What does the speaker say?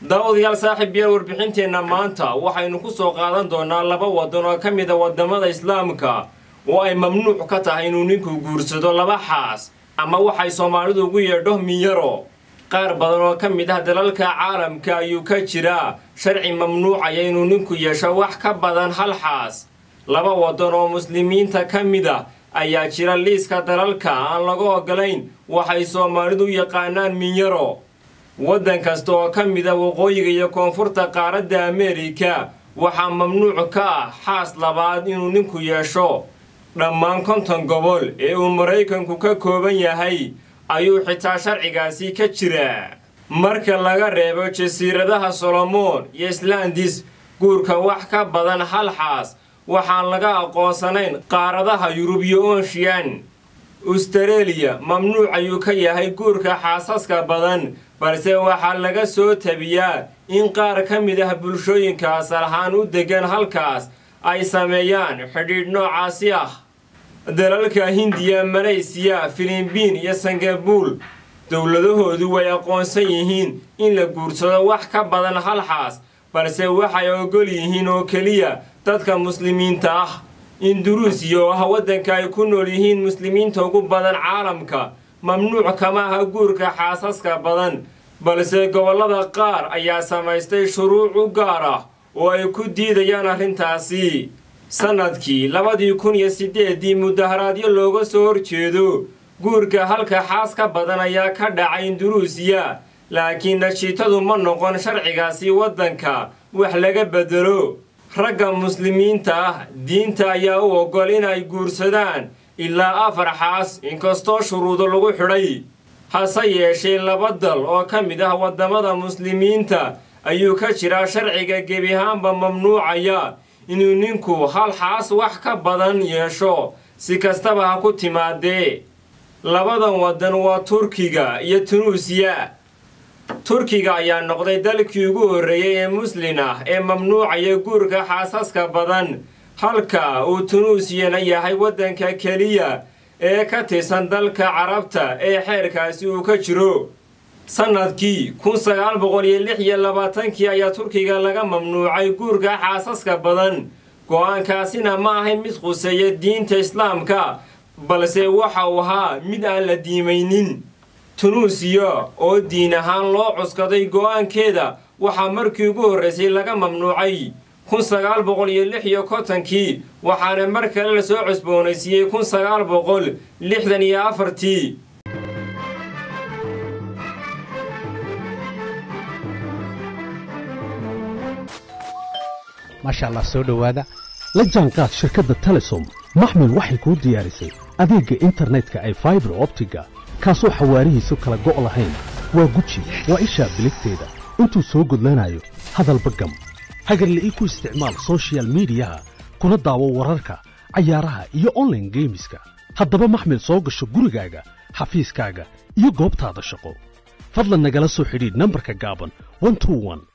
daawadayaal saaxiib yaal warbixinteenna maanta waxaynu ku soo qaadan doonaa laba waddan oo ka mid a waddamada islaamka oo ay mamnuuc ka tahay inuu ninku guursado laba xaas ama waxay soomaalidu ugu yeedho miyaro qaar badan oo ka mid ah dalalka caalamka ayuu ka jiraa sharci mamnuucaya inuu ninku yeesho wax ka badan hal xaas laba waddan oo muslimiinta ka mid a ayaa jira liiska dalalka aan laga ogolayn waxay soomaalidu yaqaanaan minyaro waddan kasta oo ka mid a waqooyiga iyo koonfurta qaaradda ameerika waxaa mamnuuc ka ah xaas labaad inuu ninku yeesho dhammaan konton gobol ee uu maraykanku ka kooban yahay ayuu xitaa sharcigaasi ka jiraa marka laga reebo jasiiradaha solomoon iyo islandis guurka wax ka badan hal xaas waxaan laga aqoonsanayn qaaradaha yurub iyo ooshiyan ustareeliya mamnuuc ayuu ka yahay guurka xaasaska badan balse waxaa laga soo tabiyaa in qaar ka mid ah bulshooyinka asal ahaan u deggan halkaas ay sameeyaan xidhiidh noocaasi ah dalalka hindiya malaysiya filibiin iyo sangabuul dowladahoodu way aqoonsan yihiin in la guursado wax ka badan hal xaas balse waxay ogol yihiin oo keliya dadka muslimiinta ah induruusiya oo ah waddanka ay ku nool yihiin muslimiinta ugu badan caalamka mamnuuc kama aha guurka xaasaska badan balse gobollada qaar ayaa samaystay shuruuc u gaar ah oo ay ku diidayaan arrintaasi sannadkii labadii kun iyo siddeeddii mudaharaadyo looga soo horjeedo guurka halka xaas ka badan ayaa ka dhacay induruusiya laakiin nashiitadu ma noqon sharcigaasi waddanka wax laga beddelo ragga muslimiinta ah diinta ayaa u oggol inay guursadaan ilaa afar xaas inkastoo shuruudo lagu xidhay hase yeeshee laba dal oo ka mid ah waddamada muslimiinta ayuu ka jiraa sharciga gebi ahaanba mamnuucaya inuu ninku hal xaas wax ka badan yeesho si kastaba ha ku timaadee labadan waddan waa turkiga iyo tunuusiya turkiga ayaa noqday dalkii ugu horreeyey ee muslin ah ee mamnuucaya guurka xaasaska badan halka uu tunuusiyana yahay waddanka keliya ee ka tirsan dalka carabta ee xeerkaasi uu ka jiro sannadkii kun sagaal boqol iyo lix iyo labaatankii ayaa turkiga laga mamnuucay guurka xaasaska badan go-aankaasina ma ahay mid khuseeya diinta islaamka balse waxa uu ahaa mid aan la diimaynin tunuusiya oo diin ahaan loo cuskaday go-aankeeda waxaa markii ugu horraysay laga mamnuucay kun sagaal boqol iyo lix iyo kontonkii waxaana mar kale la soo cusboonaysiiyey kun sagaal boqol lixdan iyo afartii maasha allah soo dhowaada la jaanqaad shirkadda telesom maxmil waxay kuu diyaarisay adeegga internetka ay faibar optiga kaasoo xawaarihiisu kala go' lahayn waa guji waa ishaa biligteeda intuu soo gudlanayo hadalba gam hagarla'ii ku isticmaal sochial midiyaha kuna daawo wararka cayaaraha iyo onlaine geemiska haddaba maxmil soo gasho gurigaaga xafiiskaaga iyo goobtaada shaqo fadlan nagala soo xidhiidh nambarka gaaban